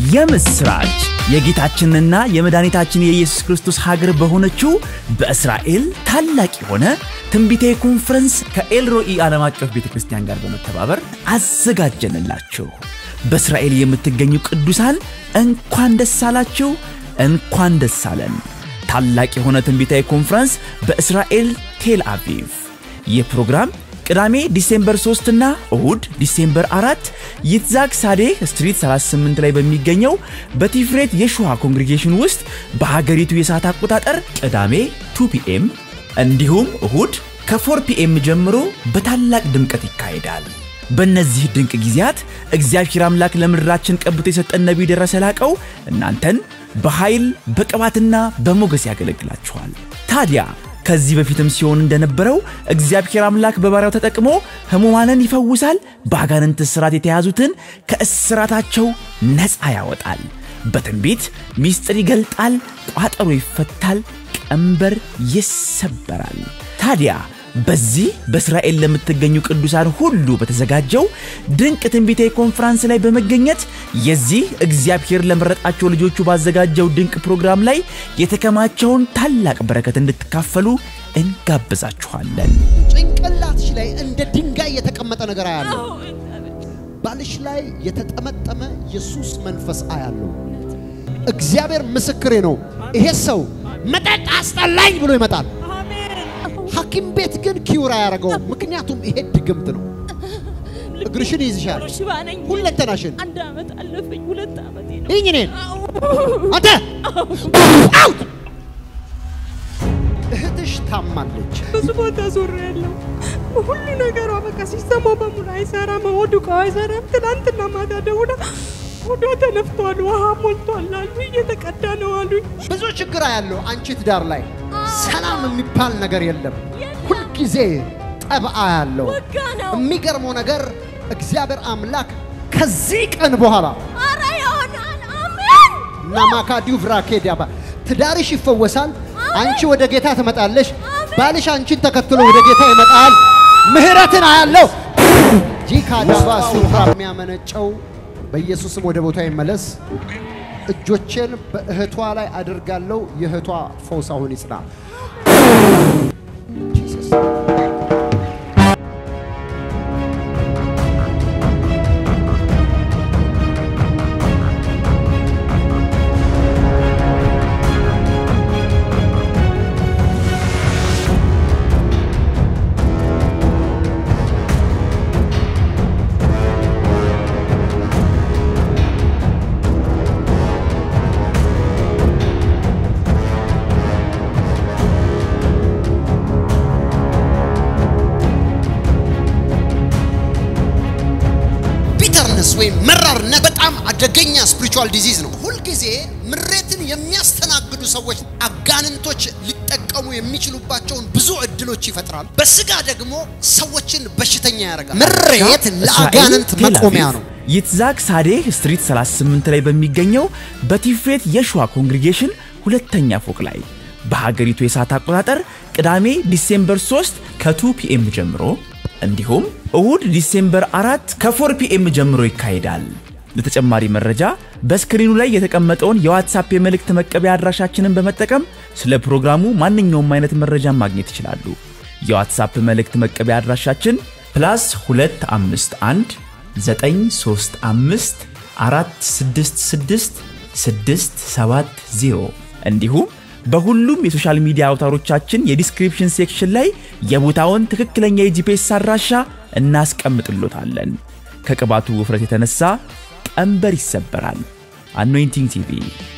የምስራች የጌታችንና የመድኃኒታችን የኢየሱስ ክርስቶስ ሀገር በሆነችው በእስራኤል ታላቅ የሆነ ትንቢታዊ ኮንፈረንስ ከኤልሮኢ ዓለም አቀፍ ቤተ ክርስቲያን ጋር በመተባበር አዘጋጀንላችሁ። በእስራኤል የምትገኙ ቅዱሳን እንኳን ደስ አላችሁ፣ እንኳን ደስ አለን። ታላቅ የሆነ ትንቢታዊ ኮንፈረንስ በእስራኤል ቴል አቪቭ። ይህ ፕሮግራም ቅዳሜ ዲሴምበር 3 እና እሁድ ዲሴምበር 4 ይትዛግ ሳዴህ ስትሪት 38 ላይ በሚገኘው በቲፍሬት የሹሃ ኮንግሪጌሽን ውስጥ በሀገሪቱ የሰዓት አቆጣጠር ቅዳሜ 2 ፒኤም እንዲሁም እሁድ ከ4 ፒኤም ጀምሮ በታላቅ ድምቀት ይካሄዳል። በእነዚህ ድንቅ ጊዜያት እግዚአብሔር አምላክ ለምድራችን ቀብቶ የሰጠን ነቢይ ደረሰ ላቀው እናንተን በኃይል በቅባትና በሞገስ ያገለግላችኋል። ታዲያ ከዚህ በፊትም ሲሆን እንደነበረው እግዚአብሔር አምላክ በባሪያው ተጠቅሞ ሕሙማንን ይፈውሳል፣ በአጋንንት እስራት የተያዙትን ከእስራታቸው ነፃ ያወጣል፣ በትንቢት ምስጢር ይገልጣል፣ ቋጠሮ ይፈታል፣ ቀንበር ይሰበራል። ታዲያ በዚህ በእስራኤል ለምትገኙ ቅዱሳን ሁሉ በተዘጋጀው ድንቅ ትንቢታዊ ኮንፈረንስ ላይ በመገኘት የዚህ እግዚአብሔር ለመረጣቸው ልጆቹ ባዘጋጀው ድንቅ ፕሮግራም ላይ የተከማቸውን ታላቅ በረከት እንድትካፈሉ እንጋብዛችኋለን። ጭንቅላትሽ ላይ እንደ ድንጋይ የተቀመጠ ነገር አያለሁ። ባልሽ ላይ የተጠመጠመ የሱስ መንፈስ አያለሁ። እግዚአብሔር ምስክሬ ነው። ይሄ ሰው መጠጥ አስጠላኝ ብሎ ይመጣል። ሐኪም ቤት ግን ኪውር አያደርገውም። ምክንያቱም ይሄ ድግምት ነው። እግርሽን ይይዝሻል፣ ሽባ ነኝ። ሁለንተናሽን። አንድ ዓመት አለፈኝ። ሁለት ዓመቴ ነው። ይህኝ እኔን አንተ አውት! እህትሽ ታማለች። ብዙ ቦታ ዞር ያለው ሁሉ ነገሯ በቃ ሲሰማው በሙሉ አይሰራም። ሆዱ እቃው አይሰራም። ትናንትና ማታ ደውላ ሆዷ ተነፍቷል፣ ውሃ ሞልቷል አሉ። እየተቀዳ ነው አሉኝ። ብዙ ችግር ያለው አንቺ ትዳር ላይ ሰላም የሚባል ነገር የለም። ሁልጊዜ ጠብአ ያለው ወጋ ነው። የሚገርመው ነገር እግዚአብሔር አምላክ ከዚህ ቀን በኋላ ኧረ ይሆናል። አሜን። ናማካዲው ቭራኬዲያባ ትዳርሽ ይፈወሳል። አንቺ ወደ ጌታ ትመጣለሽ። ባልሽ አንቺን ተከትሎ ወደ ጌታ ይመጣል። ምህረትን አያለው። ጂካዳባ ሱፍራ የሚያመነጨው በኢየሱስም ወደ ቦታ ይመለስ። እጆቼን በእህቷ ላይ አድርጋለሁ። የእህቷ ፈውስ አሁን ይጽና። ጂሰስ ቢተርነስ ወይም መራርነት በጣም አደገኛ ስፒሪቹዋል ዲዚዝ ነው። ሁልጊዜ ምሬትን የሚያስተናግዱ ሰዎች አጋንንቶች ሊጠቀሙ የሚችሉባቸውን ብዙ እድሎች ይፈጥራል። በስጋ ደግሞ ሰዎችን በሽተኛ ያደርጋል። ምሬት ለአጋንንት እስራኤል ቴል መቆሚያ አቪቭ ነው። ይትዛግ ሳዴህ ስትሪት 38 ላይ በሚገኘው በቲፍሬት የሹዋ ኮንግሪጌሽን ሁለተኛ ፎቅ ላይ በሀገሪቱ የሰዓት አቆጣጠር ቅዳሜ ዲሴምበር 3 ከ2 ፒኤም ጀምሮ እንዲሁም እሁድ ዲሴምበር 4 ከ4 ፒኤም ጀምሮ ይካሄዳል። ለተጨማሪ መረጃ በስክሪኑ ላይ የተቀመጠውን የዋትሳፕ የመልእክት መቀበያ አድራሻችንን በመጠቀም ስለ ፕሮግራሙ ማንኛውም አይነት መረጃ ማግኘት ይችላሉ። የዋትሳፕ መልእክት መቀበያ አድራሻችን ፕላስ 251 935 466 670 እንዲሁም በሁሉም የሶሻል ሚዲያ አውታሮቻችን የዲስክሪፕሽን ሴክሽን ላይ የቦታውን ትክክለኛ የጂፒኤስ አድራሻ እናስቀምጥሎታለን። ከቅባቱ ውፍረት የተነሳ ቀንበር ይሰበራል። አኖይንቲንግ ቲቪ